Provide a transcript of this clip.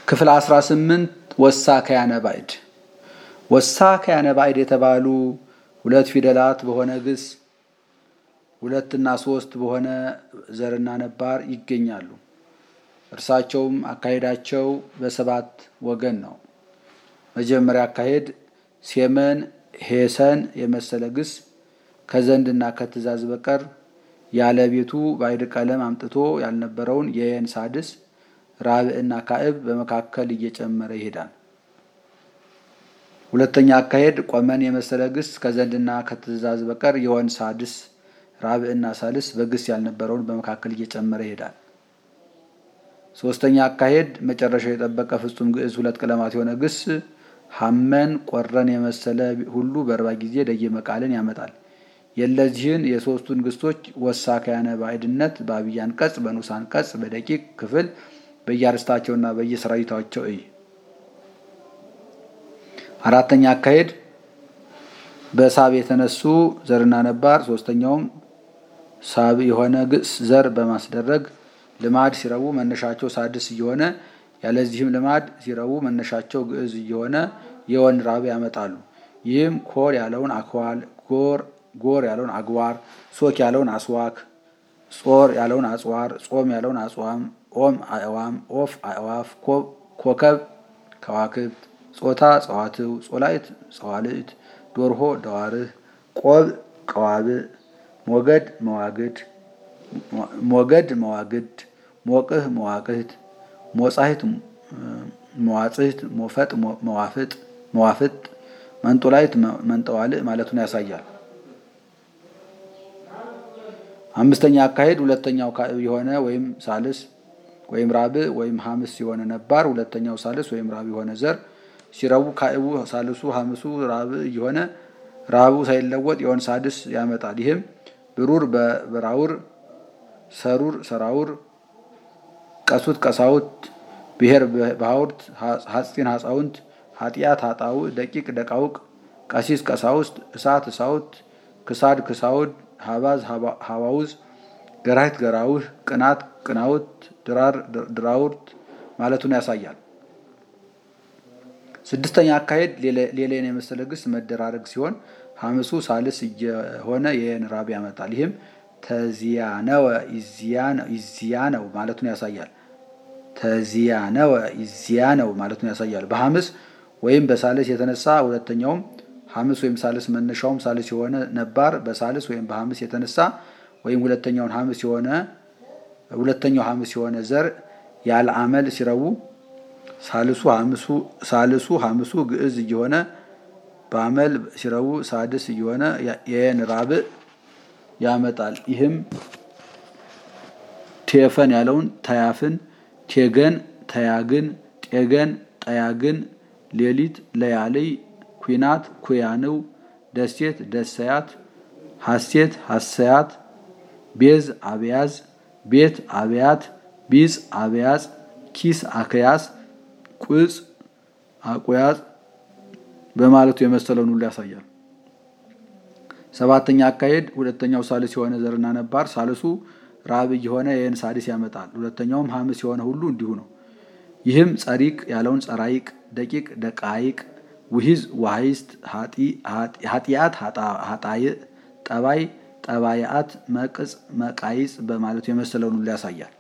ክፍል 18 ወሳ ከያነ ባዕድ ወሳ ከያነ ባዕድ የተባሉ ሁለት ፊደላት በሆነ ግስ ሁለትና ሶስት በሆነ ዘርና ነባር ይገኛሉ። እርሳቸውም አካሄዳቸው በሰባት ወገን ነው። መጀመሪያ አካሄድ ሴመን ሄሰን የመሰለ ግስ ከዘንድና ከትእዛዝ በቀር ያለ ቤቱ ባዕድ ቀለም አምጥቶ ያልነበረውን የየን ሳድስ ራብዕና ካዕብ በመካከል እየጨመረ ይሄዳል። ሁለተኛ አካሄድ ቆመን የመሰለ ግስ ከዘንድና ከትእዛዝ በቀር የወን ሳድስ ራብዕና ሳልስ በግስ ያልነበረውን በመካከል እየጨመረ ይሄዳል። ሶስተኛ አካሄድ መጨረሻው የጠበቀ ፍጹም ግዕዝ ሁለት ቀለማት የሆነ ግስ ሐመን ቆረን የመሰለ ሁሉ በእርባ ጊዜ ደየመ ቃልን ያመጣል። የለዚህን የሶስቱን ግሶች ወሳ ከያነ ባዕድነት በአብይ አንቀጽ፣ በንዑስ አንቀጽ፣ በደቂቅ ክፍል በየአርስታቸውና በየሰራዊታቸው እይ። አራተኛ አካሄድ በሳብ የተነሱ ዘርና ነባር ሶስተኛውም ሳብ የሆነ ግስ ዘር በማስደረግ ልማድ ሲረቡ መነሻቸው ሳድስ እየሆነ ያለዚህም ልማድ ሲረቡ መነሻቸው ግዕዝ እየሆነ የወን ራብ ያመጣሉ። ይህም ኮር ያለውን አክዋል፣ ጎር ጎር ያለውን አግባር፣ ሶክ ያለውን አስዋክ፣ ጾር ያለውን አጽዋር፣ ጾም ያለውን አጽዋም፣ ኦም አእዋም፣ ኦፍ አእዋፍ፣ ኮከብ ከዋክብት፣ ጾታ ጸዋትው፣ ጾላይት ጸዋልእት፣ ዶርሆ ደዋርህ፣ ቆብ ቀዋብእ፣ ሞገድ መዋግድ ሞገድ መዋግድ፣ ሞቅህ መዋቅህት፣ ሞጻሂት መዋጽህት፣ ሞፈጥ መዋፍጥ መዋፍጥ፣ መንጦላይት መንጠዋልእ ማለቱን ያሳያል። አምስተኛ አካሄድ ሁለተኛው ካዕብ የሆነ ወይም ሳልስ ወይም ራብዕ ወይም ሐምስ የሆነ ነባር ሁለተኛው ሳልስ ወይም ራብዕ የሆነ ዘር ሲረቡ ካዕቡ ሳልሱ ሐምሱ ራብዕ እየሆነ ራብዑ ሳይለወጥ የሆን ሳድስ ያመጣል። ይህም ብሩር በራውር ሰሩር ሰራውር ቀሱት ቀሳውት ብሔር ባሕውርት ሐፂን ሐፃውንት ኃጢአት ኃጣውእ ደቂቅ ደቃውቅ ቀሲስ ቀሳውስት እሳት እሳውት ክሳድ ክሳውድ ሀባዝ ሀባውዝ ገራሂት ገራውህ ቅናት ቅናውት ድራር ድራውርት ማለቱን ያሳያል። ስድስተኛ አካሄድ ሌላን የመሰለ ግስ መደራረግ ሲሆን ሐምሱ ሳልስ እየሆነ የየን ራብ ያመጣል። ይህም ተዚያነወ ይዚያነው ማለቱን ያሳያል። ተዚያነወ ይዚያነው ማለቱን ያሳያል። በሐምስ ወይም በሳልስ የተነሳ ሁለተኛውም ሐምስ ወይም ሳልስ መነሻውም ሳልስ የሆነ ነባር በሳልስ ወይም በሐምስ የተነሳ ወይም ሁለተኛውን ሐምስ የሆነ ሁለተኛው ሐምስ የሆነ ዘር ያለ አመል ሲረቡ ሳልሱ ሐምሱ ሳልሱ ሐምሱ ግዕዝ እየሆነ በአመል ሲረቡ ሳድስ እየሆነ የየን ራብዕ ያመጣል። ይህም ቴፈን ያለውን ተያፍን፣ ቴገን ተያግን፣ ጤገን ጠያግን፣ ሌሊት ለያልይ፣ ኩናት ኩያንው፣ ደሴት ደሰያት፣ ሐሴት ሐሰያት፣ ቤዝ አብያዝ፣ ቤት አብያት፣ ቢጽ አብያጽ፣ ኪስ አክያስ፣ ቁጽ አቁያጽ በማለቱ የመሰለውን ሁሉ ያሳያል። ሰባተኛ አካሄድ ሁለተኛው ሳልስ የሆነ ዘርና ነባር ሳልሱ ራብዕ የሆነ የየን ሳድስ ያመጣል። ሁለተኛውም ሐምስ የሆነ ሁሉ እንዲሁ ነው። ይህም ጸሪቅ ያለውን ጸራይቅ፣ ደቂቅ ደቃይቅ፣ ውሂዝ ዋሂስት፣ ኃጢአት ኃጣይእ፣ ጠባይ ጠባይአት፣ መቅጽ መቃይጽ በማለቱ የመሰለውን ሁሉ ያሳያል።